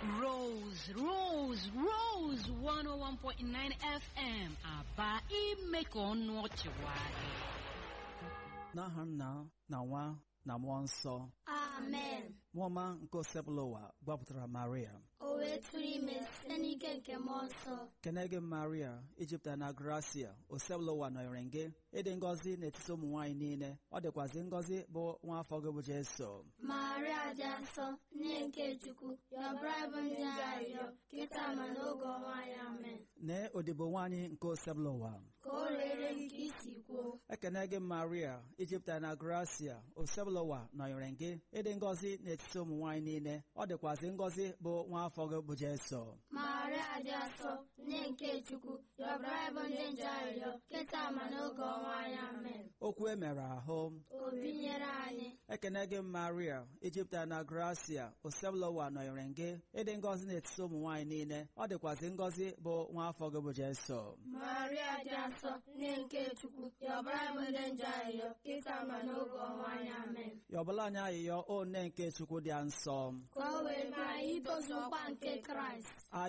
Rose, Rose, Rose 101.9 FM aba ime ka ọnụ ọchị nwayọọ. n'aha nna na nwa na mmụọ nsọ amen nwaọma nke osebụla ụwa gbapụtara maria o wee tụrụ ime site n'ike nke mmụọ nsọ kene gị maria ijupụtara na gracia osebụla ụwa nọnyere gị ịdị ngọzi n'etiti ụmụ nwaanyị niile ọ dịkwazị ngọzi bụ nwa afọ gị bụ jeso maria dị asọ nne nke chukwu yọbara bụ ndị arịrịọ kịta ma n'oge ọnwa anyị amen nee odibo nwaanyị nke osebụla ụwa ka o rere nke isi kwuo ekene gị maria ijupụtara na gracia osebụla ụwa nọnyere gị ịdị ngọzi n'etiti ụmụ nwaanyị niile ọ dịkwazị ngọzi bụ nwa afọ gị bụ jeso maria dị asọ nne nke chukwu yọbara bụ ndị nje arịrịọ kịta ma n'oge ọnwa anyị amen okwu e mere ahụ obi nyere anyị ekene gị maria ijupụtara na gracia osebụla ụwa nọnyere gị ịdị ngọzi n'etiti ụmụ nwaanyị niile ọ dịkwazị ngọzi bụ nwa afọ gị bụ jeso maria dị asọ nne nke chukwu yọbara bụ ndị nje arịrịọ kịta ma n'oge ọnwa anyị amen yọbụla anyị ayịyọ o nne nke chukwu dị nsọ ka o wee maa itozu nkwa nke kraịst